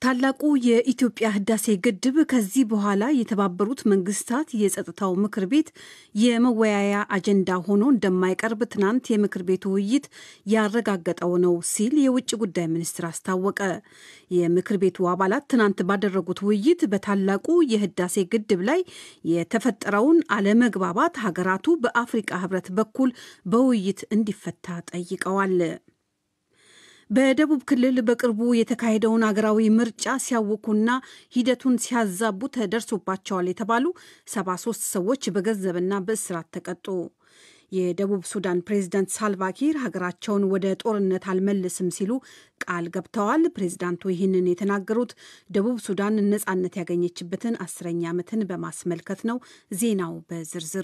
ታላቁ የኢትዮጵያ ህዳሴ ግድብ ከዚህ በኋላ የተባበሩት መንግስታት የጸጥታው ምክር ቤት የመወያያ አጀንዳ ሆኖ እንደማይቀርብ ትናንት የምክር ቤቱ ውይይት ያረጋገጠው ነው ሲል የውጭ ጉዳይ ሚኒስትር አስታወቀ። የምክር ቤቱ አባላት ትናንት ባደረጉት ውይይት በታላቁ የህዳሴ ግድብ ላይ የተፈጠረውን አለመግባባት ሀገራቱ በአፍሪቃ ህብረት በኩል በውይይት እንዲፈታ ጠይቀዋል። በደቡብ ክልል በቅርቡ የተካሄደውን አገራዊ ምርጫ ሲያውኩና ሂደቱን ሲያዛቡ ተደርሶባቸዋል የተባሉ 73 ሰዎች በገንዘብና በእስራት ተቀጡ። የደቡብ ሱዳን ፕሬዝዳንት ሳልቫኪር ሀገራቸውን ወደ ጦርነት አልመልስም ሲሉ ቃል ገብተዋል። ፕሬዝዳንቱ ይህንን የተናገሩት ደቡብ ሱዳን ነጻነት ያገኘችበትን አስረኛ ዓመትን በማስመልከት ነው። ዜናው በዝርዝር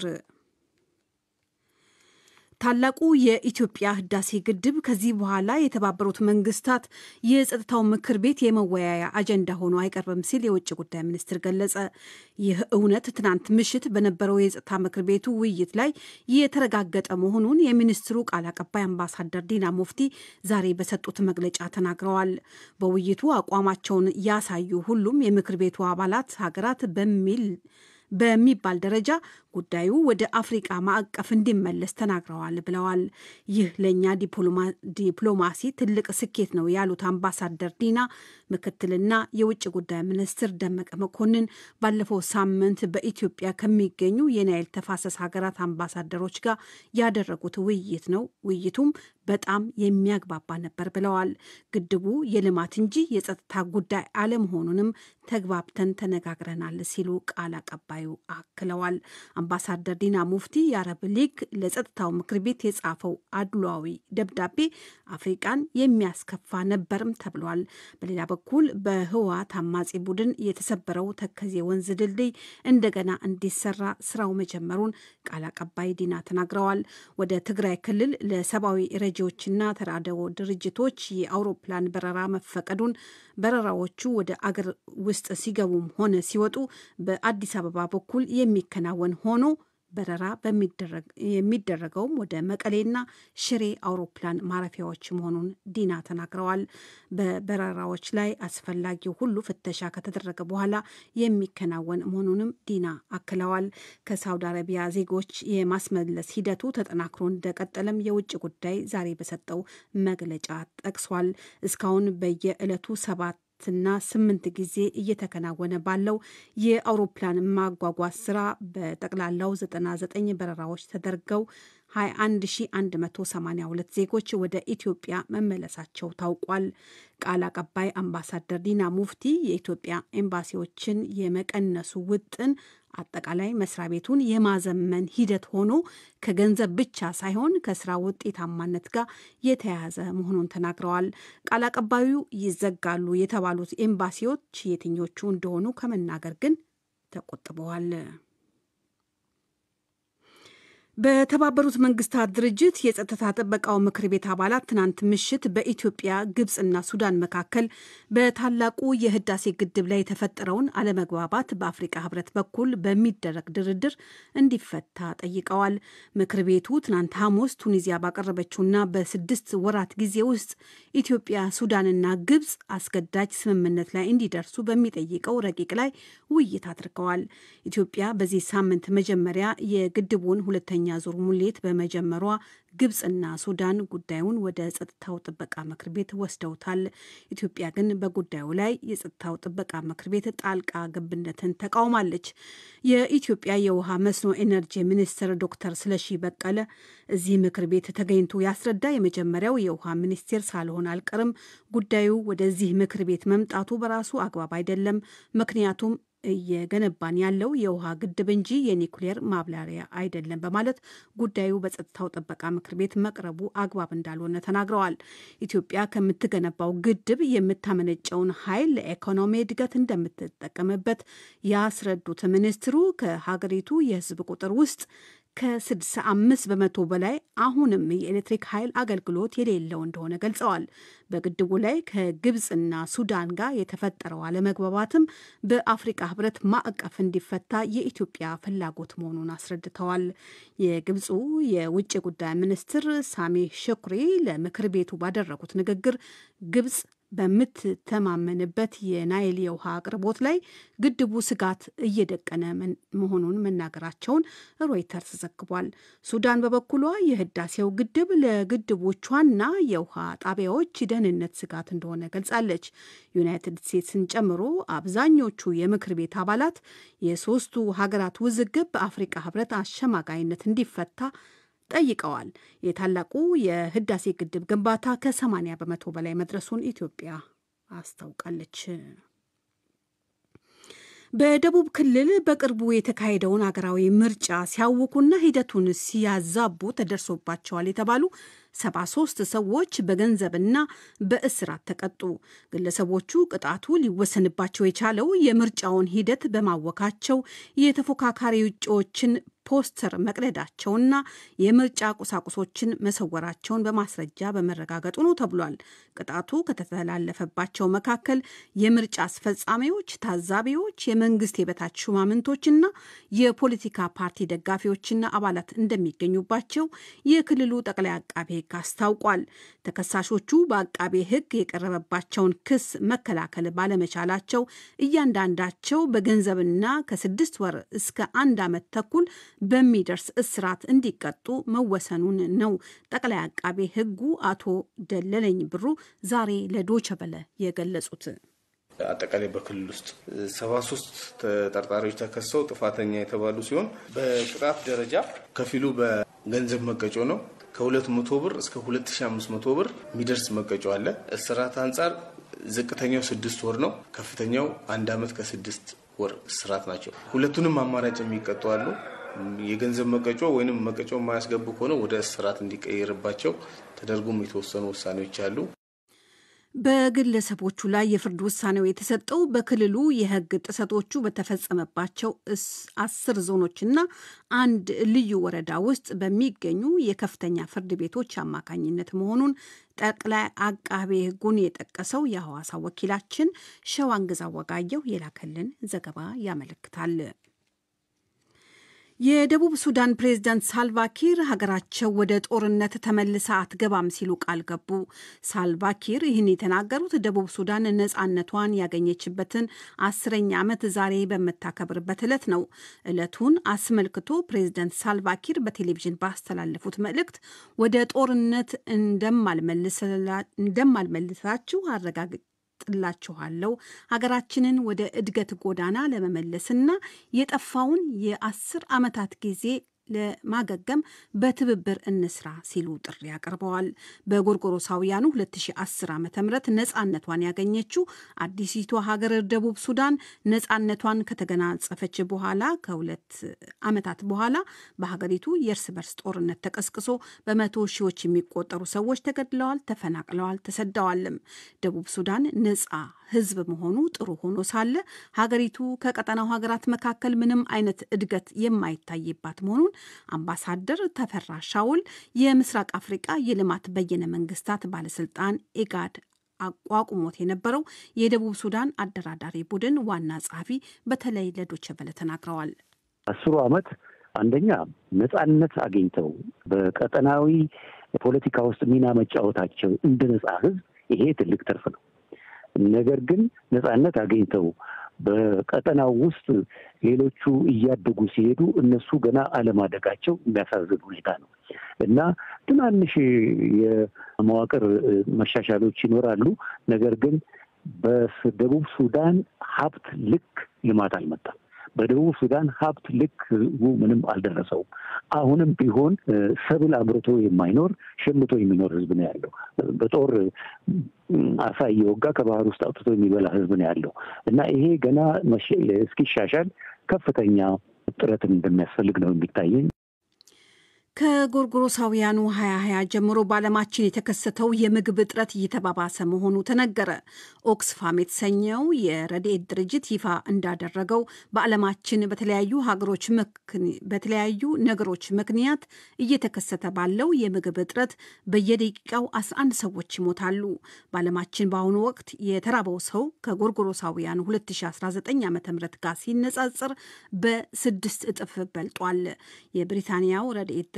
ታላቁ የኢትዮጵያ ህዳሴ ግድብ ከዚህ በኋላ የተባበሩት መንግስታት የጸጥታው ምክር ቤት የመወያያ አጀንዳ ሆኖ አይቀርብም ሲል የውጭ ጉዳይ ሚኒስትር ገለጸ። ይህ እውነት ትናንት ምሽት በነበረው የጸጥታ ምክር ቤቱ ውይይት ላይ የተረጋገጠ መሆኑን የሚኒስትሩ ቃል አቀባይ አምባሳደር ዲና ሙፍቲ ዛሬ በሰጡት መግለጫ ተናግረዋል። በውይይቱ አቋማቸውን ያሳዩ ሁሉም የምክር ቤቱ አባላት ሀገራት በሚል በሚባል ደረጃ ጉዳዩ ወደ አፍሪቃ ማዕቀፍ እንዲመለስ ተናግረዋል ብለዋል። ይህ ለእኛ ዲፕሎማሲ ትልቅ ስኬት ነው ያሉት አምባሳደር ዲና ምክትልና የውጭ ጉዳይ ሚኒስትር ደመቀ መኮንን ባለፈው ሳምንት በኢትዮጵያ ከሚገኙ የናይል ተፋሰስ ሀገራት አምባሳደሮች ጋር ያደረጉት ውይይት ነው። ውይይቱም በጣም የሚያግባባ ነበር ብለዋል። ግድቡ የልማት እንጂ የጸጥታ ጉዳይ አለመሆኑንም ተግባብተን ተነጋግረናል ሲሉ ቃል አቀባዩ አክለዋል። አምባሳደር ዲና ሙፍቲ የአረብ ሊግ ለጸጥታው ምክር ቤት የጻፈው አድሏዊ ደብዳቤ አፍሪቃን የሚያስከፋ ነበርም ተብሏል። በሌላ በኩል በህወሓት አማጺ ቡድን የተሰበረው ተከዜ ወንዝ ድልድይ እንደገና እንዲሰራ ስራው መጀመሩን ቃል አቀባይ ዲና ተናግረዋል። ወደ ትግራይ ክልል ለሰብአዊ ረጂዎችና ተራድኦ ድርጅቶች የአውሮፕላን በረራ መፈቀዱን በረራዎቹ ወደ አገር ውስጥ ሲገቡም ሆነ ሲወጡ በአዲስ አበባ በኩል የሚከናወን ሆኖ በረራ የሚደረገውም ወደ መቀሌና ሽሬ አውሮፕላን ማረፊያዎች መሆኑን ዲና ተናግረዋል። በበረራዎች ላይ አስፈላጊው ሁሉ ፍተሻ ከተደረገ በኋላ የሚከናወን መሆኑንም ዲና አክለዋል። ከሳውዲ አረቢያ ዜጎች የማስመለስ ሂደቱ ተጠናክሮ እንደቀጠለም የውጭ ጉዳይ ዛሬ በሰጠው መግለጫ ጠቅሷል። እስካሁን በየዕለቱ ሰባት ና ስምንት ጊዜ እየተከናወነ ባለው የአውሮፕላን ማጓጓዝ ስራ በጠቅላላው 99 በረራዎች ተደርገው 21182 ዜጎች ወደ ኢትዮጵያ መመለሳቸው ታውቋል። ቃል አቀባይ አምባሳደር ዲና ሙፍቲ የኢትዮጵያ ኤምባሲዎችን የመቀነሱ ውጥን አጠቃላይ መስሪያ ቤቱን የማዘመን ሂደት ሆኖ ከገንዘብ ብቻ ሳይሆን ከስራ ውጤታማነት ጋር የተያያዘ መሆኑን ተናግረዋል። ቃል አቀባዩ ይዘጋሉ የተባሉት ኤምባሲዎች የትኞቹ እንደሆኑ ከመናገር ግን ተቆጥበዋል። በተባበሩት መንግስታት ድርጅት የጸጥታ ጥበቃው ምክር ቤት አባላት ትናንት ምሽት በኢትዮጵያ ግብፅና ሱዳን መካከል በታላቁ የህዳሴ ግድብ ላይ የተፈጠረውን አለመግባባት በአፍሪቃ ህብረት በኩል በሚደረግ ድርድር እንዲፈታ ጠይቀዋል። ምክር ቤቱ ትናንት ሐሙስ ቱኒዚያ ባቀረበችውና በስድስት ወራት ጊዜ ውስጥ ኢትዮጵያ፣ ሱዳንና ግብፅ አስገዳጅ ስምምነት ላይ እንዲደርሱ በሚጠይቀው ረቂቅ ላይ ውይይት አድርገዋል። ኢትዮጵያ በዚህ ሳምንት መጀመሪያ የግድቡን ሁለተኛ ዙር ሙሌት በመጀመሯ ግብፅና ሱዳን ጉዳዩን ወደ ጸጥታው ጥበቃ ምክር ቤት ወስደውታል። ኢትዮጵያ ግን በጉዳዩ ላይ የጸጥታው ጥበቃ ምክር ቤት ጣልቃ ገብነትን ተቃውማለች። የኢትዮጵያ የውሃ መስኖ ኤነርጂ ሚኒስትር ዶክተር ስለሺ በቀለ እዚህ ምክር ቤት ተገኝቶ ያስረዳ የመጀመሪያው የውሃ ሚኒስቴር ሳልሆን አልቀርም። ጉዳዩ ወደዚህ ምክር ቤት መምጣቱ በራሱ አግባብ አይደለም። ምክንያቱም እየገነባን ያለው የውሃ ግድብ እንጂ የኒውክሌር ማብላሪያ አይደለም በማለት ጉዳዩ በጸጥታው ጥበቃ ምክር ቤት መቅረቡ አግባብ እንዳልሆነ ተናግረዋል። ኢትዮጵያ ከምትገነባው ግድብ የምታመነጨውን ኃይል ለኢኮኖሚ እድገት እንደምትጠቀምበት ያስረዱት ሚኒስትሩ ከሀገሪቱ የሕዝብ ቁጥር ውስጥ ከ65 በመቶ በላይ አሁንም የኤሌክትሪክ ኃይል አገልግሎት የሌለው እንደሆነ ገልጸዋል። በግድቡ ላይ ከግብፅና ሱዳን ጋር የተፈጠረው አለመግባባትም በአፍሪቃ ህብረት ማዕቀፍ እንዲፈታ የኢትዮጵያ ፍላጎት መሆኑን አስረድተዋል። የግብፁ የውጭ ጉዳይ ሚኒስትር ሳሚ ሽኩሪ ለምክር ቤቱ ባደረጉት ንግግር ግብፅ በምትተማመንበት የናይል የውሃ አቅርቦት ላይ ግድቡ ስጋት እየደቀነ መሆኑን መናገራቸውን ሮይተርስ ዘግቧል። ሱዳን በበኩሏ የህዳሴው ግድብ ለግድቦቿና የውሃ ጣቢያዎች ደህንነት ስጋት እንደሆነ ገልጻለች። ዩናይትድ ስቴትስን ጨምሮ አብዛኞቹ የምክር ቤት አባላት የሶስቱ ሀገራት ውዝግብ በአፍሪካ ህብረት አሸማጋይነት እንዲፈታ ጠይቀዋል። የታላቁ የህዳሴ ግድብ ግንባታ ከ80 በመቶ በላይ መድረሱን ኢትዮጵያ አስታውቃለች። በደቡብ ክልል በቅርቡ የተካሄደውን አገራዊ ምርጫ ሲያውኩና ሂደቱን ሲያዛቡ ተደርሶባቸዋል የተባሉ 73 ሰዎች በገንዘብና በእስራት ተቀጡ። ግለሰቦቹ ቅጣቱ ሊወሰንባቸው የቻለው የምርጫውን ሂደት በማወካቸው የተፎካካሪ እጩዎችን ፖስተር መቅደዳቸውና የምርጫ ቁሳቁሶችን መሰወራቸውን በማስረጃ በመረጋገጡ ነው ተብሏል። ቅጣቱ ከተተላለፈባቸው መካከል የምርጫ አስፈጻሚዎች፣ ታዛቢዎች፣ የመንግስት የበታች ሹማምንቶችና የፖለቲካ ፓርቲ ደጋፊዎችና አባላት እንደሚገኙባቸው የክልሉ ጠቅላይ አቃቤ ሕግ አስታውቋል። ተከሳሾቹ በአቃቤ ሕግ የቀረበባቸውን ክስ መከላከል ባለመቻላቸው እያንዳንዳቸው በገንዘብና ከስድስት ወር እስከ አንድ ዓመት ተኩል በሚደርስ እስራት እንዲቀጡ መወሰኑን ነው ጠቅላይ አቃቤ ሕጉ አቶ ደለለኝ ብሩ ዛሬ ለዶቸ በለ የገለጹት። አጠቃላይ በክልል ውስጥ ሰባ ሶስት ተጠርጣሪዎች ተከሰው ጥፋተኛ የተባሉ ሲሆን በቅጣት ደረጃ ከፊሉ በገንዘብ መቀጮ ነው። ከሁለት መቶ ብር እስከ ሁለት ሺ አምስት መቶ ብር የሚደርስ መቀጮ አለ። እስራት አንጻር ዝቅተኛው ስድስት ወር ነው። ከፍተኛው አንድ ዓመት ከስድስት ወር እስራት ናቸው። ሁለቱንም አማራጭ የሚቀጡ አሉ። የገንዘብ መቀጮ ወይም መቀጮ የማያስገቡ ከሆነ ወደ እስራት እንዲቀየርባቸው ተደርጎም የተወሰኑ ውሳኔዎች አሉ። በግለሰቦቹ ላይ የፍርድ ውሳኔው የተሰጠው በክልሉ የሕግ ጥሰቶቹ በተፈጸመባቸው አስር ዞኖችና አንድ ልዩ ወረዳ ውስጥ በሚገኙ የከፍተኛ ፍርድ ቤቶች አማካኝነት መሆኑን ጠቅላይ አቃቤ ሕጉን የጠቀሰው የሐዋሳ ወኪላችን ሸዋንግዛ ወጋየው የላከልን ዘገባ ያመለክታል። የደቡብ ሱዳን ፕሬዝዳንት ሳልቫኪር ሀገራቸው ወደ ጦርነት ተመልሳ አትገባም ሲሉ ቃል ገቡ። ሳልቫኪር ይህን የተናገሩት ደቡብ ሱዳን ነፃነቷን ያገኘችበትን አስረኛ ዓመት ዛሬ በምታከብርበት ዕለት ነው። ዕለቱን አስመልክቶ ፕሬዝዳንት ሳልቫኪር በቴሌቪዥን ባስተላለፉት መልእክት ወደ ጦርነት እንደማልመልሳችሁ አረጋግጥ ጥላችኋለሁ ሀገራችንን ወደ እድገት ጎዳና ለመመለስና የጠፋውን የአስር ዓመታት ጊዜ ለማገገም በትብብር እንስራ ሲሉ ጥሪ አቅርበዋል። በጎርጎሮሳውያኑ 2010 ዓ ም ነፃነቷን ያገኘችው አዲሲቷ ሀገር ደቡብ ሱዳን ነፃነቷን ከተገናጸፈች በኋላ ከሁለት ዓመታት በኋላ በሀገሪቱ የእርስ በርስ ጦርነት ተቀስቅሶ በመቶ ሺዎች የሚቆጠሩ ሰዎች ተገድለዋል፣ ተፈናቅለዋል፣ ተሰደዋልም። ደቡብ ሱዳን ነፃ ህዝብ መሆኑ ጥሩ ሆኖ ሳለ ሀገሪቱ ከቀጠናው ሀገራት መካከል ምንም አይነት እድገት የማይታይባት መሆኑን አምባሳደር ተፈራ ሻውል የምስራቅ አፍሪቃ የልማት በየነ መንግስታት ባለስልጣን ኢጋድ አቋቁሞት የነበረው የደቡብ ሱዳን አደራዳሪ ቡድን ዋና ጸሐፊ በተለይ ለዶቼ ቬለ ተናግረዋል። አስሩ ዓመት አንደኛ ነጻነት አግኝተው በቀጠናዊ ፖለቲካ ውስጥ ሚና መጫወታቸው እንደ ነጻ ህዝብ ይሄ ትልቅ ትርፍ ነው። ነገር ግን ነጻነት አግኝተው በቀጠናው ውስጥ ሌሎቹ እያደጉ ሲሄዱ እነሱ ገና አለማደጋቸው የሚያሳዝን ሁኔታ ነው እና ትናንሽ የመዋቅር መሻሻሎች ይኖራሉ። ነገር ግን በደቡብ ሱዳን ሀብት ልክ ልማት አልመጣም። በደቡብ ሱዳን ሀብት ልክ ህዝቡ ምንም አልደረሰውም። አሁንም ቢሆን ሰብል አምርቶ የማይኖር ሸምቶ የሚኖር ህዝብ ነው ያለው። በጦር አሳ እየወጋ ከባህር ውስጥ አውጥቶ የሚበላ ህዝብ ነው ያለው እና ይሄ ገና እስኪሻሻል ከፍተኛ ጥረትን እንደሚያስፈልግ ነው የሚታየኝ። ከጎርጎሮሳውያኑ 2020 ጀምሮ በዓለማችን የተከሰተው የምግብ እጥረት እየተባባሰ መሆኑ ተነገረ። ኦክስፋም የተሰኘው የረድኤት ድርጅት ይፋ እንዳደረገው በዓለማችን በተለያዩ ሀገሮች በተለያዩ ነገሮች ምክንያት እየተከሰተ ባለው የምግብ እጥረት በየደቂቃው 11 ሰዎች ይሞታሉ። በዓለማችን በአሁኑ ወቅት የተራበው ሰው ከጎርጎሮሳውያኑ 2019 ዓ ም ጋር ሲነጻጽር በስድስት እጥፍ በልጧል። የብሪታንያው ረድኤት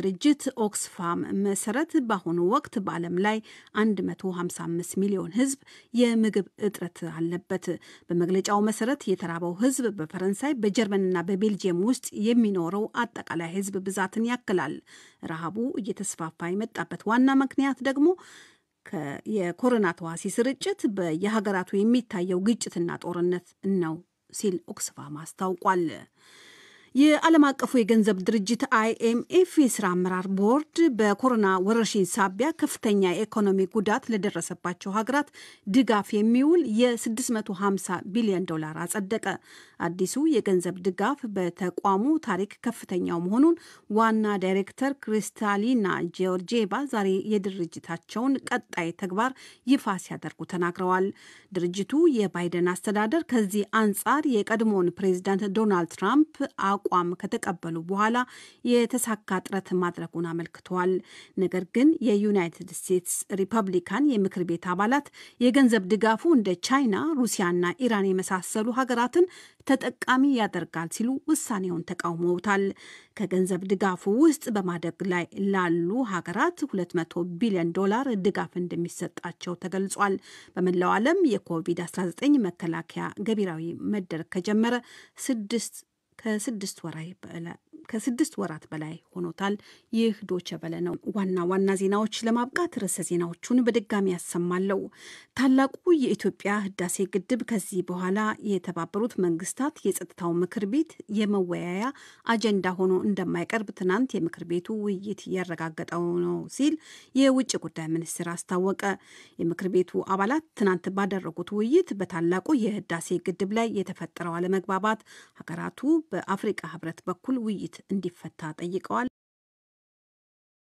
ድርጅት ኦክስፋም መሰረት በአሁኑ ወቅት በዓለም ላይ 155 ሚሊዮን ሕዝብ የምግብ እጥረት አለበት። በመግለጫው መሰረት የተራበው ሕዝብ በፈረንሳይ በጀርመንና በቤልጅየም ውስጥ የሚኖረው አጠቃላይ ሕዝብ ብዛትን ያክላል። ረሃቡ እየተስፋፋ የመጣበት ዋና ምክንያት ደግሞ የኮሮና ተዋሲ ስርጭት በየሀገራቱ የሚታየው ግጭትና ጦርነት ነው ሲል ኦክስፋም አስታውቋል። የዓለም አቀፉ የገንዘብ ድርጅት አይኤምኤፍ የስራ አመራር ቦርድ በኮሮና ወረርሽኝ ሳቢያ ከፍተኛ የኢኮኖሚ ጉዳት ለደረሰባቸው ሀገራት ድጋፍ የሚውል የ650 ቢሊዮን ዶላር አጸደቀ። አዲሱ የገንዘብ ድጋፍ በተቋሙ ታሪክ ከፍተኛው መሆኑን ዋና ዳይሬክተር ክሪስታሊና ጆርጂየቫ ዛሬ የድርጅታቸውን ቀጣይ ተግባር ይፋ ሲያደርጉ ተናግረዋል። ድርጅቱ የባይደን አስተዳደር ከዚህ አንጻር የቀድሞውን ፕሬዚዳንት ዶናልድ ትራምፕ አቋም ከተቀበሉ በኋላ የተሳካ ጥረት ማድረጉን አመልክተዋል። ነገር ግን የዩናይትድ ስቴትስ ሪፐብሊካን የምክር ቤት አባላት የገንዘብ ድጋፉ እንደ ቻይና፣ ሩሲያና ኢራን የመሳሰሉ ሀገራትን ተጠቃሚ ያደርጋል ሲሉ ውሳኔውን ተቃውመውታል። ከገንዘብ ድጋፉ ውስጥ በማደግ ላይ ላሉ ሀገራት 200 ቢሊዮን ዶላር ድጋፍ እንደሚሰጣቸው ተገልጿል። በመላው ዓለም የኮቪድ-19 መከላከያ ገቢራዊ መደረግ ከጀመረ ስድስት ከስድስት ወራይ ከስድስት ወራት በላይ ሆኖታል። ይህ ዶቸ በለ ነው። ዋና ዋና ዜናዎች ለማብቃት ርዕሰ ዜናዎቹን በድጋሚ ያሰማለው። ታላቁ የኢትዮጵያ ህዳሴ ግድብ ከዚህ በኋላ የተባበሩት መንግስታት የጸጥታው ምክር ቤት የመወያያ አጀንዳ ሆኖ እንደማይቀርብ ትናንት የምክር ቤቱ ውይይት እያረጋገጠው ነው ሲል የውጭ ጉዳይ ሚኒስትር አስታወቀ። የምክር ቤቱ አባላት ትናንት ባደረጉት ውይይት በታላቁ የህዳሴ ግድብ ላይ የተፈጠረው አለመግባባት ሀገራቱ በአፍሪቃ ህብረት በኩል ውይይት እንዲፈታ ጠይቀዋል።